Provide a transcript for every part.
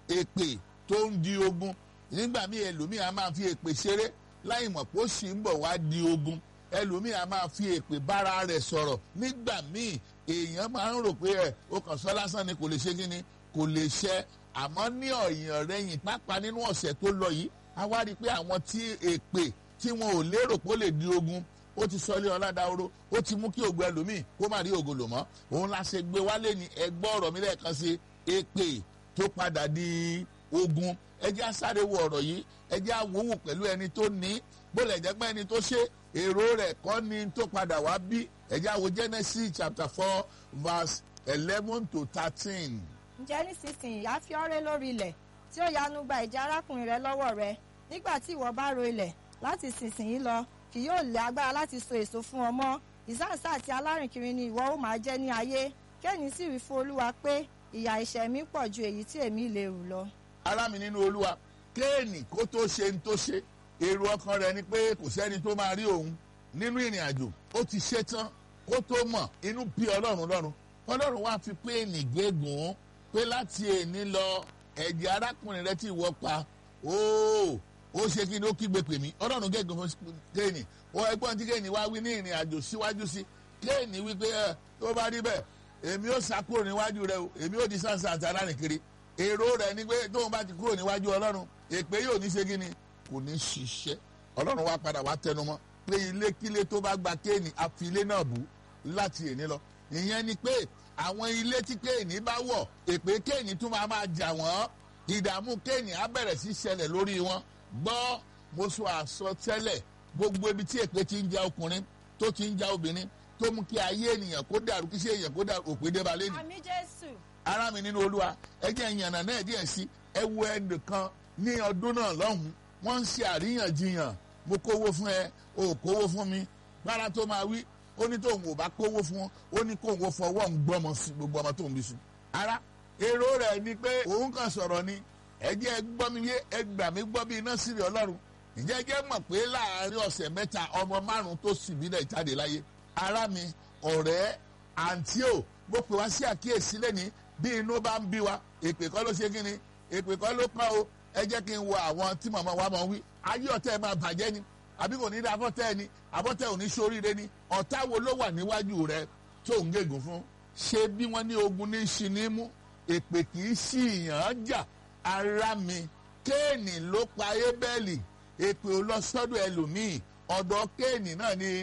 èpè tó ń di ogun nígbà míì ẹlòmíì a máa fi èpè ṣeré láì mọ̀ pé ó sì ń bọ̀ wá di ogun ẹlòmíì a máa fi èpè bára rẹ̀ sọ̀rọ̀ nígbà míì èèyàn máa ń rò pé ẹ o kàn sọ lásán ni kò lè ṣe kí ni kò lè ṣẹ àmọ́ ní ọ̀yàn rẹ̀yìn pápá nínú ọ̀sẹ̀ tó lọ yìí a wá rí i pé àwọn tí èpè tí wọn ò lérò pé ó lè di ogun ó ti sọ ilé ọ̀làdáwòrò ó ti mú kí ògùn ẹlòmíì kó má rí ògo lò mọ́ òun la ṣe gbé wálé ní ẹgbọ́ ọ̀rọ̀ mi lẹ́ẹ̀kan sí èpè tó padà di ogun ẹ jẹ́ á sáré wo ọ̀rọ̀ yìí ẹ jẹ́ á wòwò pẹ̀lú ẹni tó ní bólẹ̀ jẹ́ pé ẹni tó ṣe èrò rẹ̀ kọ́ ni tó padà wá bí ẹ jẹ́ á wo Genesis chapter four verse eleven to thirteen. ǹjẹ́ nísinsìnyí á fi ọ́rẹ́ lórí ilẹ̀ tí ó yanu gba ìjà arákùnrin rẹ lọ́wọ́ rẹ nígbà tí ìwọ bá ro ilẹ̀ láti sísìnyí lọ kì yóò lé agbára láti so èso fún ọ mọ́ ìsáǹsá àti alárìnkiri ni ìwọ ó máa jẹ́ ní ayé kẹ́ni sì wí fún olúwa pé ìyà ẹ̀ṣẹ̀ mi pọ̀ ju èyí tí èmi lè rù lọ. ará mi nínú olúwa kéènì kó tó ṣe ń tó ṣe èrò ọkàn rẹ̀ ni pé kò sẹ́ni tó máa rí òun nínú ìrìn àjò ó ti ṣe tán kó tó mọ̀ inú bí ọlọ́run lọ́run ọlọ́run wá fi péènì gégùn pé láti èní lọ ẹ̀jẹ̀ arákùnrin rẹ tí ìwọ pa óò ó ṣe kí ni ó kígbe pè mí ọlọ́run gégùn fún kéènì ó ẹgbọ́n tí kéènì wá wí ní ìrìn àjò síwájú sí kéènì wípé ẹ tó bá rí bẹ́ẹ̀ èmi ó sá kúrò níwájú rẹ o èmi ó di sáǹsà àti alárìnkiri èrò rẹ ni pé tóun bá ti kúrò níwájú ọlọ́run èpè yóò ní ṣe kí ni kò ní ṣiṣẹ́ ọlọ́run wá padà wá tẹnumọ́ pé ilékílé tó bá gba kéènì àfi ilé náà bù láti èní lọ ìyẹn ni pé àwọn ilé tí kéènì bá wọ̀ èpè kéènì tún máa máa jà wọ́n ìdààmú kéènì á bẹ̀rẹ̀ sí ṣẹlẹ̀ lórí wọn gbọ́ mo sọ àsọtẹ́lẹ̀ gbogbo ibi tí èpè ti ń ja ọkùnrin tó ti ń ja obìnrin tó mú kí ayé ènìyàn kó dàrú kí ṣe èèyàn kó dàrú òpè dé balẹ̀ ni àmì jésù. ará mi nínú olúwa ẹ jẹ́ ìyànnà náà díẹ̀ sí ẹ wo ẹnìkan ní ọdún náà lọ́hùn wọ́n ń ṣe àríyànjiyàn mo kówó fún ẹ o ò kówó fún mi gbára tó máa wí ó ní tóun ò bá kówó fún ọ ó ní kóun ó fọwọ́ ń gbọ́mọ sí gbogbo ọmọ tóun bí sùn. ara èrò rẹ̀ ni pé òun kàn sọ̀rọ̀ ni ẹ jẹ́ gbọ́ mi yé ẹ gbà mí gbọ́ bí iná sírí ọlọ́run ǹjẹ́ jẹ́ mọ̀ pé láàárín ọ̀sẹ̀ mẹ́ta ọmọ márùn-ún tó sì bí náà jáde láyé ara mi ọ̀rẹ́ àǹtí ò mo pè wá sí àkíyèsí lẹ́ni bí inú bá ń bí wa èpè kọ́ ló ṣe kí ni èpè kọ́ ló pa o ẹ jẹ́ kí n wo àwọn tí màmá wa máa ń wí ayé ọ̀tẹ̀ ẹ̀ máa bàjẹ́ ni àbí kò ní dá afọ́tẹ́ ẹ ni àbọ́tẹ́ ò ní sóríire ni ọ̀tá wo ló wà níwájú rẹ tó ń gégùn fún ṣé bí wọ́n ní ogun ní ṣi ní mú èpè kì í sí ìyàn jà ara mi kéènì ló pa ébẹ́lì èpè ò lọ sọ́dọ̀ ẹlòmíì ọ̀dọ̀ kéènì náà ni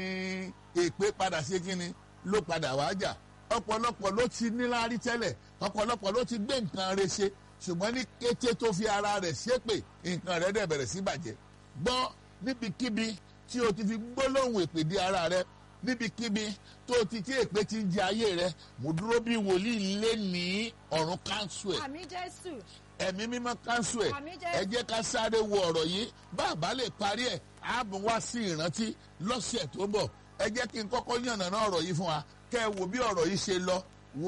èpè padà sí kíni ló padà wá jà ọ̀pọ̀lọpọ̀ ló ti níláárí tẹ́lẹ̀ ọ̀pọ̀lọpọ̀ ló ti gbé nǹkan rẹ̀ ṣe ṣùgbọ́n ní kété tó fi ara rẹ̀ ṣépè nǹkan rẹ̀ dẹ̀ bẹ̀rẹ̀ sí bàjẹ́ gbọ́ níbikíbi tí o ti fi gbólóhùn èpè di ara rẹ̀ níbikíbi tó ti tí èpè ti ń jẹ ayé rẹ̀ mo dúró bí wòlíì lé ní ọ̀run káńsù ẹ̀ àmì jésù. ẹ̀mí mímọ́ káńsù ẹ̀ Àmín Jésù. ẹ jẹ́ ká sáré wo ọ̀rọ̀ yìí bàbá lè parí ẹ̀ ààbò wá sí ìrántí lọ́sẹ̀ tó bọ̀ ẹ jẹ́ kí n kọ́kọ́ yànnàná ọ̀rọ̀ yìí fún wa kẹ́ ẹ wo bí ọ̀rọ̀ yìí ṣe lọ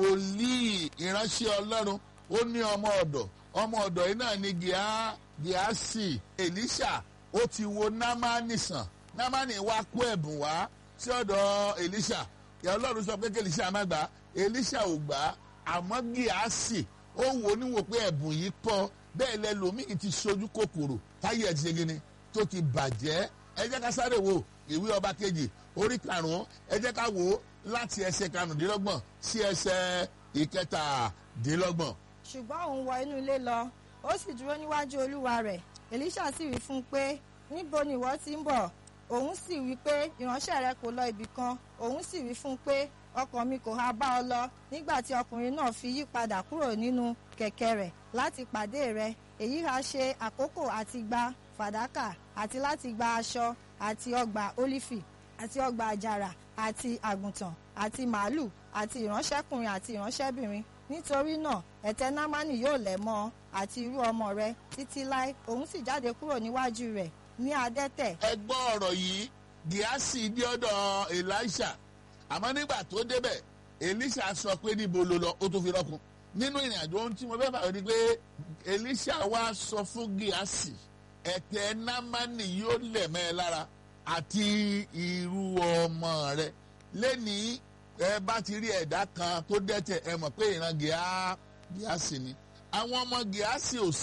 wòlíì ìránṣẹ́ ọlọ́run ó ní ọmọ ọ̀dọ̀ ọmọ ọ̀dọ̀ yìí náà ní gíá gíásì èlíṣà ó ti wo námánì sàn námánì wá kó ẹ̀bùn wá sí ọ̀dọ̀ èlíṣà ìyá ọlọ́run sọ pé kí èlíṣà má gbà á èlíṣà ò gbà á àmọ́ gíásì ó wò ó níwò pé ẹ̀bùn yìí pọ̀ bẹ́ẹ̀ lẹ́lòmíì ti sojú kòkòrò táyé ẹ̀ ti ṣe gini tó ti bàjẹ́ ẹ jẹ́ ká sáré wo ìwé ọba kejì orí karùn-ún ẹ jẹ́ ká wò ó láti ẹsẹ̀ karùndínlọ́gbọ̀n sí ẹsẹ̀ ìkẹtàdínlọ́gbọ̀n. ṣùgbọ́n òun wọ inú ilé lọ ó sì dúró níwájú olúwa rẹ̀ èlíṣà sì wí fún un pé níbo ni ìwọ ti ń bọ̀ òun sì wí pé ìránṣẹ́ rẹ kò lọ ibì kan òun sì wí fún un pé ọkàn mi kò ha bá ọ lọ nígbà tí ọkùnrin náà fi yí padà kúrò nínú kẹ̀kẹ́ rẹ̀ láti pàdé rẹ̀ èyí ha ṣe àkókò àti gba fàdákà àti láti gba aṣọ àti ọgbà ólífì àti ọgbà àjàrà àti àgùntàn àti màálù àti ìránṣẹ́kùnrin àti ìránṣẹ́bìnrin nítorí náà ẹ̀tẹ́ námánì yóò lẹ̀ mọ́ ọ àti irú ọmọ rẹ̀ títí láé òun sì jáde kúrò níwájú rẹ̀ ní adẹ́tẹ̀ ẹ gbọ́ ọ̀rọ̀ yìí gíásì dé ọ̀dọ̀ elisha àmọ́ nígbà tó débẹ̀ elisha sọ pé níbo ló lọ ó tó fi rọ́kun nínú ìrìn àjò ohun tí mo fẹ́ fàyọ ni pé elisha wá sọ fún gíásì ẹ̀tẹ̀ námánì yóò lẹ̀ mẹ́ ẹ lára àti irú ọmọ rẹ̀ lẹ́ni ẹ bá ti rí ẹ̀dá kan tó dẹ́tẹ̀ ẹ mọ̀ pé ìran gíásì ni àwọn ọmọ gíásì ò